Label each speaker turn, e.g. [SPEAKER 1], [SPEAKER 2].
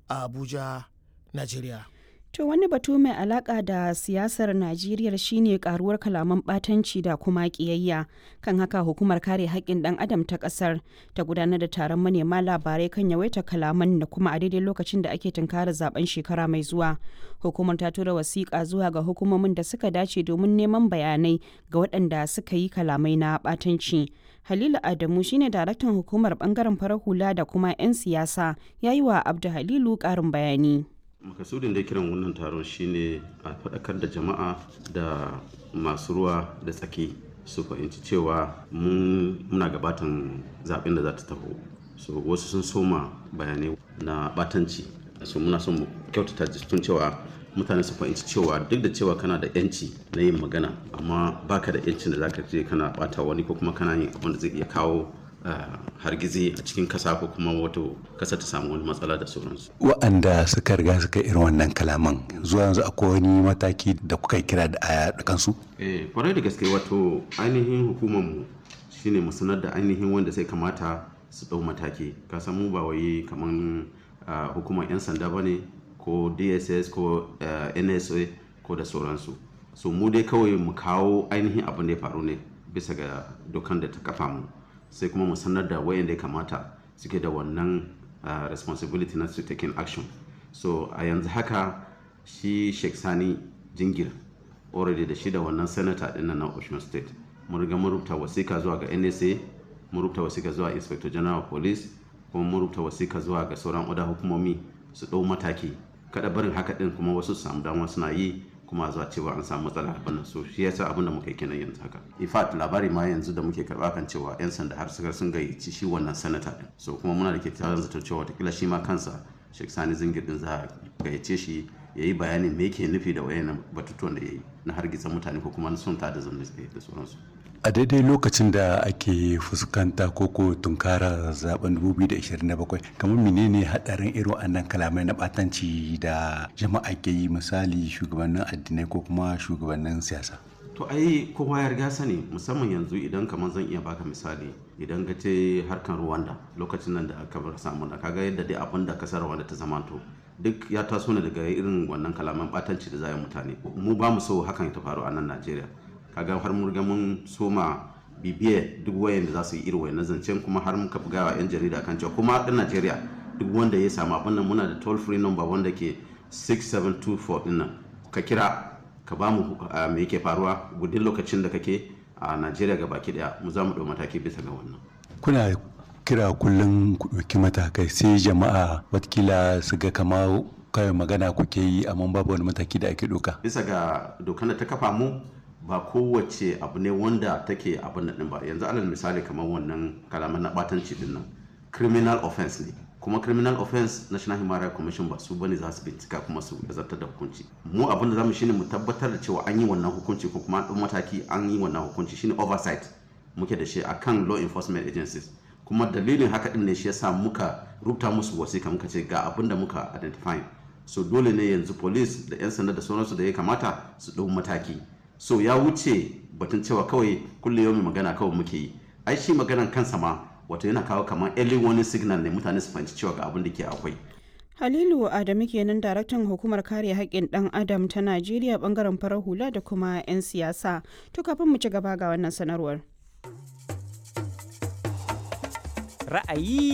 [SPEAKER 1] a abuja najeriya
[SPEAKER 2] To wani batu mai alaka da siyasar Najeriya shine karuwar kalaman batanci da kuma kiyayya. Kan haka hukumar kare haƙƙin ɗan adam ta ƙasar ta gudanar da taron manema labarai kan yawaita kalaman da kuma a daidai lokacin da ake tunkarar zaben shekara mai zuwa. Hukumar ta tura wasiƙa zuwa ga hukumomin da suka dace domin neman bayanai ga waɗanda suka yi kalamai na batanci. Halilu Adamu shine daraktan hukumar bangaren farar hula da kuma 'yan siyasa ya yi wa Abdu Halilu ƙarin bayani.
[SPEAKER 3] makasudin da kiran wannan taron shine a faɗakar da jama'a da masu ruwa da tsaki su fahimci cewa muna gabatan zaɓen da za ta taho so wasu sun soma bayanai na batanci so muna son kyautata tun cewa mutane su fahimci cewa duk da cewa kana da yanci na yin magana amma baka da yancin da zaka je kana bata wani ko kuma kana yin abin da zai iya kawo Uh, hargizi a cikin kasa ko kuma wato kasa ta samu wani matsala da sauransu.
[SPEAKER 4] Wa'anda suka riga suka irin wannan kalaman zuwa yanzu akwai wani mataki da kuka kira da a kansu?
[SPEAKER 3] Eh, kwarai da gaske wato ainihin hukumarmu shine mu sanar da ainihin wanda sai kamata su ɗau mataki. Ka san mu ba wai kaman uh, hukumar 'yan sanda ba ne ko DSS ko uh, NSA ko da sauransu. So mu dai kawai mu kawo ainihin abin da ya faru ne bisa ga dokan da ta kafa mu. sai kuma mu sanar da wayanda ya kamata suke da wannan uh, responsibility na su taking action so a yanzu haka shi sheikh sani jingir already da shi da wannan senator din na ocean state mun riga mun rubuta wasika zuwa ga nsa mun rubuta wasika zuwa inspector general of police kuma mun rubuta wasika zuwa ga sauran oda hukumomi su ɗau mataki kada barin haka din kuma wasu su samu dama suna yi kuma zuwa cewa an samu matsala a bannan so shi yasa abin da muka yi kenan yanzu haka in fact labari ma yanzu da muke karba kan cewa yan sanda har suka sun gayyaci shi wannan sanata din so kuma muna da kyakkyawan zato cewa watakila shi ma kansa Sheikh Sani Zingir din za a gayyace shi ya yi bayanin me yake nufi da wayannan batutuwan da ya yi na hargitsa mutane ko kuma na son ta da zamne da sauransu
[SPEAKER 4] a daidai lokacin da ake fuskanta koko tunkara zaben 2027 kamar menene hadarin irin wannan kalamai na batanci da jama'a ke yi misali shugabannin addinai ko kuma shugabannin siyasa
[SPEAKER 3] to ai kowa ya riga sani musamman yanzu idan kamar zan iya baka misali idan ka ce harkar rwanda lokacin nan da aka bar samu da kaga yadda dai abin da kasar rwanda ta zamanto duk ya taso ne daga irin wannan kalaman batanci da zai mutane mu ba mu so hakan ta faru a nan najeriya kaga har mun riga mun soma bibiye duk wayan da za su yi irin wayan zancen kuma har muka buga wa yan jarida kan cewa kuma ɗan Najeriya duk wanda ya samu abin nan muna da toll free number wanda ke 6724 din nan ka kira ka ba mu me yake faruwa gudun lokacin da kake a Najeriya ga baki daya mu za mu ɗau mataki bisa ga wannan
[SPEAKER 4] kuna kira kullum ku ɗauki matakai sai jama'a watakila su ga kama kawai magana kuke yi amma babu wani mataki da ake ɗauka
[SPEAKER 3] bisa ga dokan da ta kafa mu ba kowace abu ne wanda take abin nan ba yanzu alal misali kamar wannan kalaman na batanci din nan criminal offense ne kuma criminal offense national human rights commission ba su bane za su bincika kuma su zartar da hukunci mu abin da zamu shine mu tabbatar da cewa an yi wannan hukunci ko kuma an mataki an yi wannan hukunci shine oversight muke da shi akan law enforcement agencies kuma dalilin haka din ne shi yasa muka rubuta musu wasika muka ce ga abin da muka identify so dole ne yanzu police da yan sanda da sauransu da ya kamata su ɗau mataki so ya wuce batun cewa kawai kulle yau magana kawai muke yi ai shi maganan kansa ma wato yana kawo kamar early warning signal ne mutane su fahimci cewa ga abin da ke akwai
[SPEAKER 2] Halilu Adamu kenan daraktan hukumar kare haƙƙin ɗan Adam ta Najeriya bangaren farar hula da kuma 'yan siyasa. To kafin mu ci gaba ga wannan sanarwar.
[SPEAKER 5] Ra'ayi